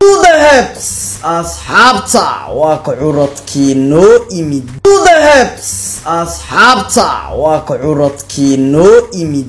Budahebs asxaabta waa ka curadkii noo imid Budahebs asxaabta waa ka curadkii noo imid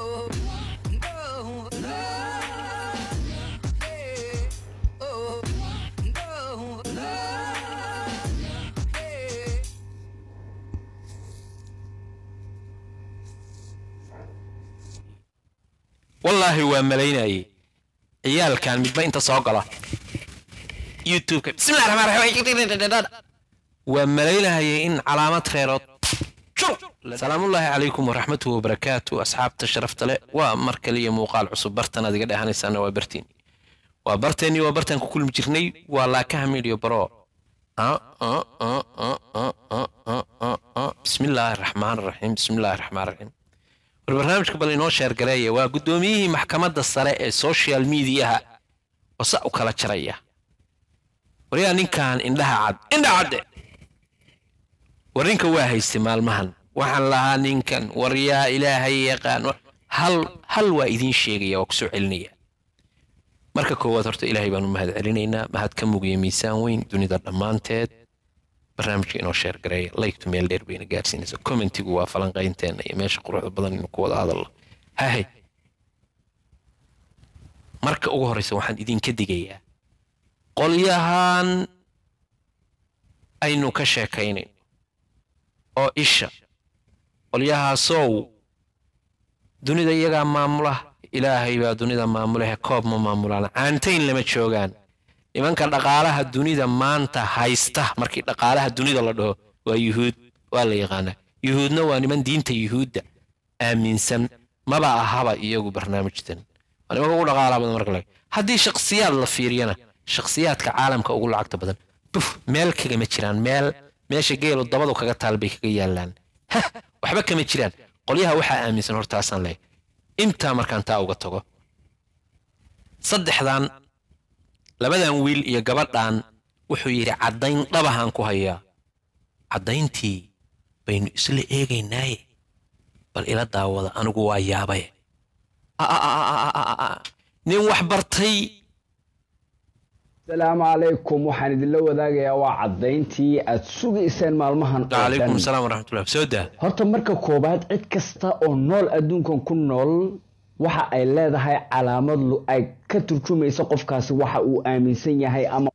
wallaahi waa malaynayay ciyaalkan midba inta soo gala youtubeka bismillahi raxmaan raxiim waa malaynayay in calaamad reerood salaamullaahi calaykum waraxmatuhu wabarakaatu asxaabta sharafta leh waa mar kaliya muuqaal cusub bartan aad iga dhehanaysaan waa bartiin waa barteennii waa bartaan ku kulmi jirnay waa laakaha midhiyo baro bismillaahi raxmaan raxiim bismillaahi raxmaan raxiim war barnaamijka bal inoo sheergareeya waa guddoomiyihii maxkamadda sare ee social mediaha oo sa u kala jaraya waryaa ninkan indhaha cad indha cadde war ninka waa haystay maalmahan waxaan lahaa ninkan war yaa ilaahay yaqaan hal hal waa idiin sheegaya waa kusoo celinaya marka koowaad horta ilaahay baanu mahad celinaynaa mahad ka mugiya miisaan weyn dunida dhammaanteed barnaamijka inoo sheergareeya laygtu meel dheer bayna gaarsiinaysa commentigu waa falanqaynteena iyo meesha quruxda badan inu ku wada hadallo hahay marka ugu horreysa waxaan idinka digayaa qolyahan aynu ka sheekaynayn oo isha qolyahaasow dunida iyagaa maamula ilaahay baa dunida maamulahe koob ma maamulaan caantayn lama joogaan nimanka dhaqaalaha dunida maanta haysta markii dhaqaalaha dunida la dhaho waa yuhuud waa la yaqaanaa yuhuudna waa niman diinta yuhuudda aaminsan maba ahaba iyagu barnaamijtan waa nimanka ugu dhaqaalaha badan marka laga haddii shakhsiyaad la fiiriyana shakhsiyaadka caalamka ugu lacagta badan buf meel kagama jiraan meel meesha geelu dabadu kaga taal bay kaga yaallaan hah waxba kama jiraan qolyaha waxaa aaminsan hortaasaan lehay intaa markaan taa uga tago saddexdan labadan wiil iyo gabadhan wuxuu yidhi caddayn dhabahaan ku hayaa caddayntii baynu isla eegaynaaye bal ila daawada anigu waa yaabaye nin wax bartay asalaamu calaykum waxaan idinla wadaagayaa waa caddayntii aad sugayseen maalmahan oo calaykum dhan asalaam waraxmatullah soo daa horta marka koowaad cid kasta oo nool adduunkan ku nool waxa ay leedahay calaamad lu ay ka turjumaysa qofkaasi waxa uu aaminsan yahay ama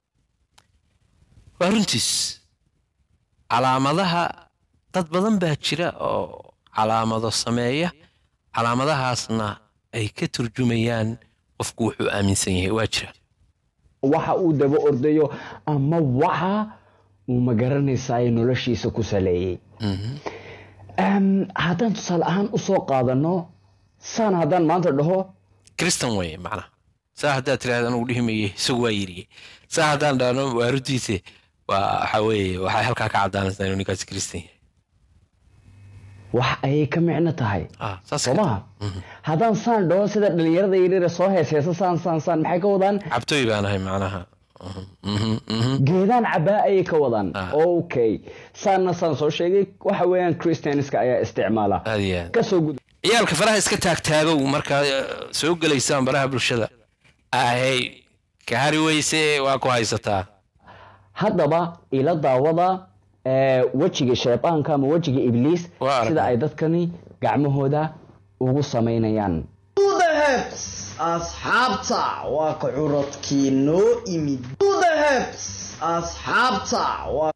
waa runtiis calaamadaha dad badan baa jira oo calaamado sameeya calaamadahaasna ay ka turjumayaan qofku wuxuu aaminsan yahay waa jira waxa uu daba ordayo ama waxa uu magaranaysaay noloshiisa ku saleeyey Em, haddaan tusaale ahaan usoo qaadano saan haddaan maanta dhaho kristan weye macnaha saa haddaad tiraahda anugu dhihi maye isagu waa yiriye saa haddaan dhahno waa runtiise waa waxa weeye waxay halkaa ka caddaanaysaa inuu ninkaasi kristan yahay wax ayay ka micno tahay ah saas soo maha haddaan saan dhaho sida dhalinyarada yaryara soo heesheesa saan saan saan maxay ka wadaan cabtooy baan ahay macnaha Mhm, mhm. geedaan cabaa ayay ka wadaan Ah. okay saanna saan soo sheegay waxa weeyaan christianska ayaa isticmaala aad iyo aad kasoo gud ciyaalka faraha iska taagtaagow markaa eh, soo gelaysaan baraha bulshada ahey ka hari weyse waa ku haysataa haddaba ila daawada ee, wejiga shaydaanka ama wejiga ibliis Waa aragnay. sida ay dadkani gacmahooda ugu samaynayaan Budahebs asxaabta waa ka curadkii noo imid Budahebs asxaabta waa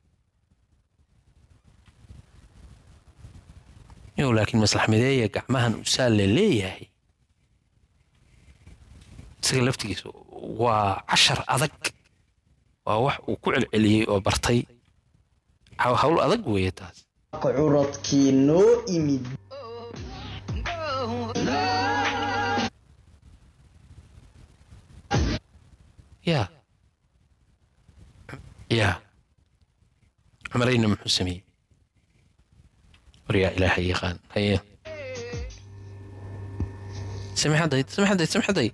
yow laakiin maslax mideeya gacmahan usaa la leeyahay isaga laftigiisa waa cashar adag waa wax uu ku celceliyey oo bartay Haw- hawl adag weeye taas ka curadkii noo imid ya ya cumarayna muxuu sameeyey war yaa ilaahay yaqaan haye samixadayd samixadayd samixadayd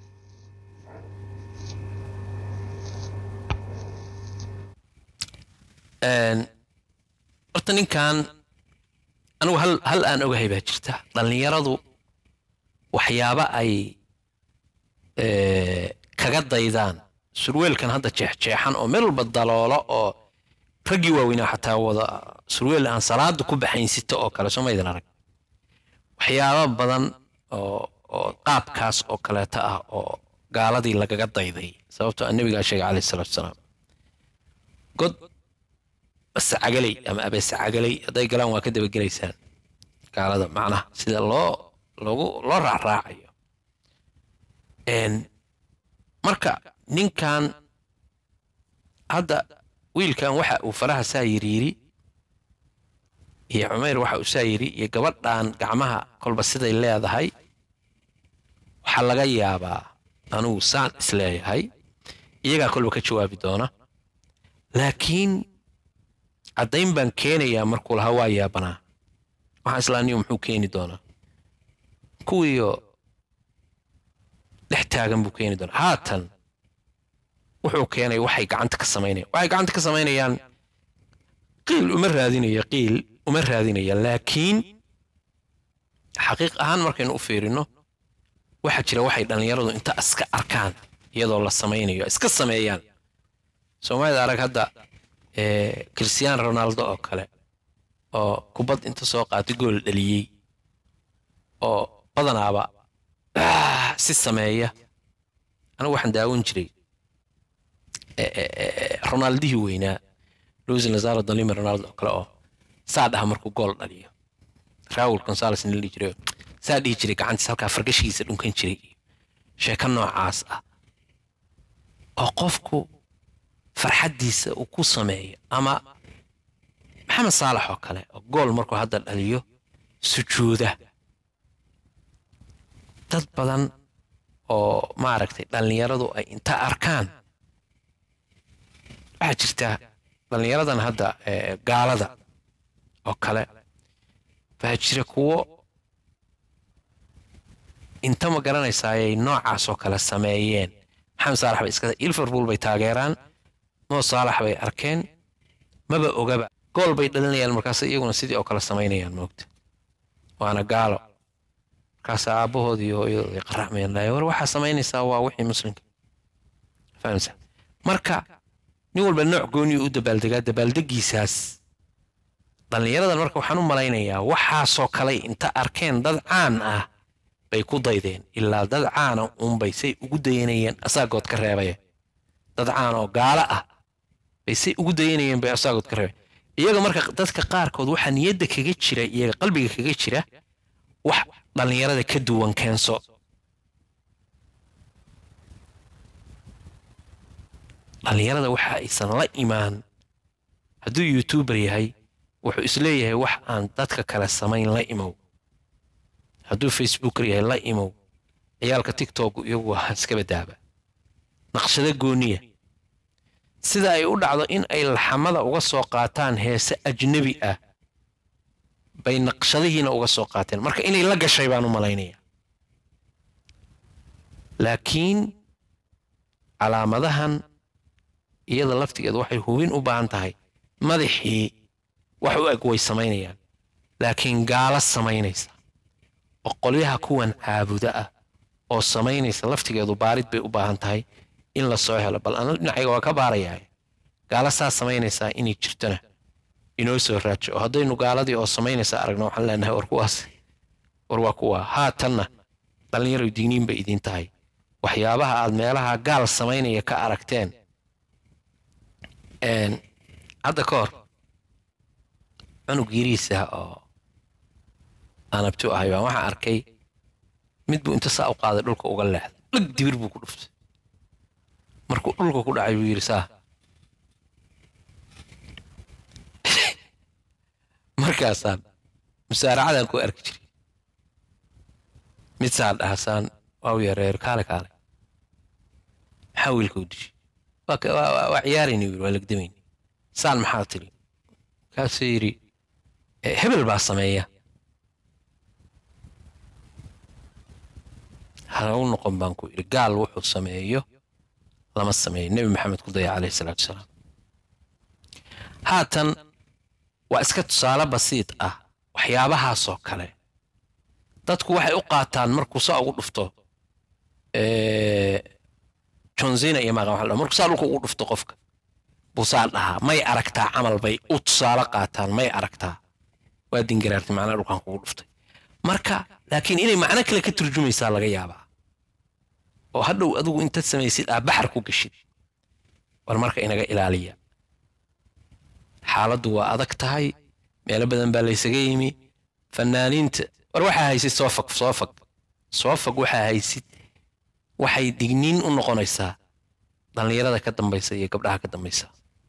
horta ninkan anigu hal hal aan ogahay baa jirta dhallinyaradu waxyaaba ay eh, kaga daydaan surweelkan hadda jeexjeexan oo meel walba daloolo oo raggii waaweynaa xataa wada surweel aan salaada ku baxaynsito oo kale somaydin arag waxyaaba badan oo oo qaabkaas oo kaleeta ah oo gaaladii lagaga dayday sababtoo nebigaa sheegay calayhi salaatu wasalaam god basacagaley ama abeesacagaley hadday galaan waa ka dabagelaysaan gaalada macnaha sida loo loogu loo raacraacayo marka ninkan hadda wiilkan waxa uu faraha saa yiri yiri iyo cumayr waxa uu saa yiri iyo gabadhan gacmaha kolba siday leedahay waxaa laga yaabaa anugu saan isleeyahay iyagaa kolba ka jawaabi doona laakiin caddayn baan keenayaa markuu lahaa waa yaabanaa waxaan islaaniyo muxuu keeni doonaa kuwiiyo dhex taagan buu keeni doonaa haatan wuxuu keenay waxay gacanta ka samaynayaan waxay gacanta ka samaynayaan qiil uma raadinaya qiil uma raadinaya laakiin xaqiiq ahaan markaynu u fiirino waxaa jira waxay dhallinyaradu inta iska arkaan iyadoo la samaynayo iska sameeyaan soomaalida arag hadda cristiano ronaldo oo kale oo kubad inta soo qaatay gool dhaliyey oo badanaaba si sameeya anigu waxaan daawan jiray ronaldihii weynaa luis lazaro dalima ronaldo oo kale oo saa dhaha markuu gool dhaliyo raul gonzales nila dhihi jiray saa dhihi jiray gacantiis halkaa fargashigiisa dhunkan jiray sheeko noocaas ah oo qofku farxaddiisa uu ku sameeyo ama maxamed saalax oo kale oo gool markuu hadda dhaliyo sujuuda dad badan oo maaragtay dhallinyaradu ay inta arkaan waxaa jirta dhallinyaradan hadda gaalada oo kale waxaa jira kuwo inta ma garanaysaayay noocaas oo kale sameeyeen maxamed saalax bay iska liverpool bay taageeraan moo saalax bay arkeen maba ogaba gool bay dhalinayaan markaas iyaguna sidii oo kale samaynayaan moogta waana gaalo markaas aabbahood iyo hooyadooda ay qaracmayaan laaya war waxaa samaynaysaa waa wixii muslimka fahamsa marka nin walba nooc gooniyu u dabaaldegaa dabaaldegiisaas dhallinyaradan marka waxaan u malaynayaa waxaasoo kale inta arkeen dad caan ah bay ku daydeen ilaa dad caana unbay say ugu dayanayeen asaagood ka reebaya dad caan oo gaalo ah bay say ugu dayanayeen bay asaagood ka reebaya iyaga marka dadka qaarkood waxaa niyadda kaga jira iyaga qalbiga kaga jira wax dhallinyarada ka duwan keenso dhallinyarada waxa aysan la imaan hadduu youtuber yahay wuxuu isleeyahay wax aan dadka kale samayn la imow hadduu facebooker yahay la imow ciyaalka tiktok iyagu waa iska badaaba naqshado gooniya sida ay u dhacdo in ay laxamada uga soo qaataan heese ajnebi ah bay naqshadihiina uga soo qaateen marka inay la gashay baan u malaynaya laakiin calaamadahan iyada laftigeeda waxay hubin u baahan tahay madaxii wax u eg way samaynayaan laakiin gaalo samaynaysa oo qolyaha kuwan caabuda ah oo samaynaysa laftigeedu baarid bay u baahan tahay in la soo helo bal ana dhinacayga waa ka baarayaa gaalo saa samaynaysaa inay jirtona inoo soo raajo oo haddaynu gaaladii oo samaynaysa aragno waxaan leenahay war kuwaas war waa kuwa haatanna dhallinyaro digniin bay idiin tahay waxyaabaha aad meelaha gaal samaynaya ka aragteen hadda ka hor cunug yiriisa oo aan abti ahay baan waxaan arkay mid buu inta saa u qaaday dhulka uga leexday dhag dibir buu ku dhuftay markuu dhulka ku dhacay buu yidhi saa markaasaan musaaracadan ku arki jiray mid saan dhahasaan waa u yareer kaale kaale maxaa wiilka u dishay waa ciyaarayni wiil waa legdamayni saan maxaa tiri kaasuu yidhi hebel baa sameeya halagu noqon baan ku yidhi gaal wuxuu sameeyo lama sameeyo nebi maxamed ku daya calayhi salaatu wasalaam haatan waa iska tusaale basiid ah waxyaabahaasoo kale dadku waxay u qaataan markuu saa ugu dhufto johnsina iyo maaqa waxa la dhaho markuu saa dhulka ugu dhufto qofka buu saa dhahaa may aragtaa camal bay u tusaale qaataan may aragtaa waa dingaraartay macnaha dhulkan kugu dhuftay marka laakiin inay macno kale ka turjumaysaa laga yaabaa oo hadhow adigu intaad samaysid aa baxar ku geshid war marka inaga ilaaliya xaaladdu waa adag tahay meelo badan baa laysaga yimi fanaaniinta war waxaa haysid soofag soofag soofag waxaa haysid waxay digniin u noqonaysaa dhallinyarada ka dambaysa iyo gabdhaha ka dambaysa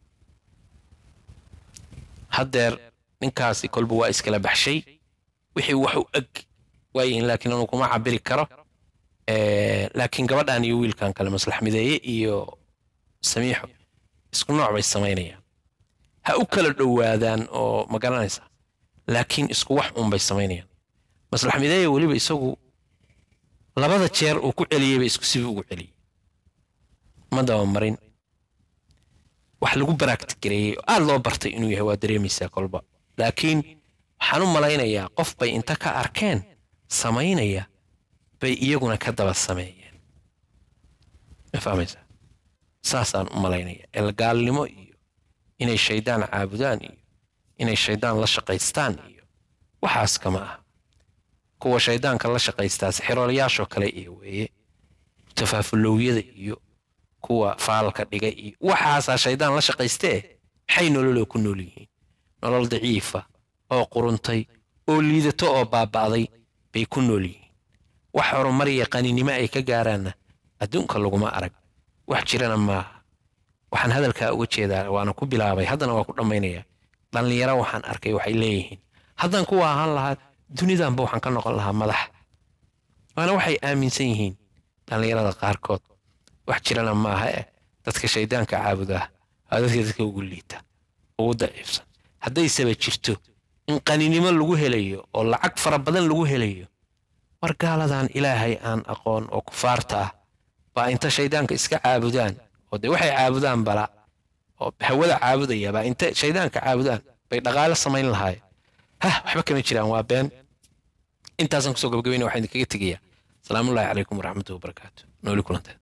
haddeer ninkaasi kolba waa iskala baxshay wixii wax u eg waayihin laakiin anu kuma cabiri karo laakiin gabadhan iyo wiilkan kale maslax mideeye iyo samiixo isku nooc bay samaynayaan ha u kala dhowaadaan oo ma garanaysa laakiin isku wax uun bay samaynayaan maslax mideeye weliba isagu labada jeer uu ku celiyey bay isku sibii ugu celiyey ma dabamarin wax lagu baraagtigareeyey oo aad loo bartay inuu yahay waa dareemaysaa kolba laakiin waxaan u malaynayaa qof bay inta ka arkeen samaynaya bay iyaguna ka daba sameeyeen ma fahmaysaa saasaan u malaynaya elgaalnimo iyo inay shaydaan caabudaan iyo inay shaydaan la shaqaystaan iyo waxaas kama ah kuwa shaydaanka la shaqaystaa sixiroolayaashoo kale iyo weeye tafaafulowiyada iyo kuwa faalka dhiga iyo waxaasaa shaydaan la shaqaystee maxay nololoo ku nool yihiin nolol daciifa oo quruntay oo liidato oo baaba'day bay ku nool yihiin wax horumar iyo qaninimo ay ka gaaraanna adduunka laguma arag wax jirana maaha waxaan hadalkaa uga jeedaa waana ku bilaabay haddana waa ku dhammaynayaa dhallinyaro waxaan arkay waxay leeyihiin haddaan kuwa ahaan lahaa dunidanba waxaan ka noqon lahaa madax waana waxay aaminsan yihiin dhallinyarada qaarkood wax jirana maaha eh dadka shaydaanka caabudaa waa dadka dadka ugu liita ugu daciifsan haddaysaba jirto in qaninimo lagu helayo oo lacag fara badan lagu helayo war gaaladan ilaahay aan aqoon oo kufaarta ah baa inta shaydaanka iska caabudaan oo dee waxay caabudaan bala oo hawada caabudaya baa inta shaydaanka caabudaan bay dhaqaale samayn lahaayeen hah waxba kama jiraan waa been intaasaan kusoo gabagabayna waxaan idinkaga tegayaa salaamullaahi calaykum waraxmatuhi wabarakaatu nooli kulanteed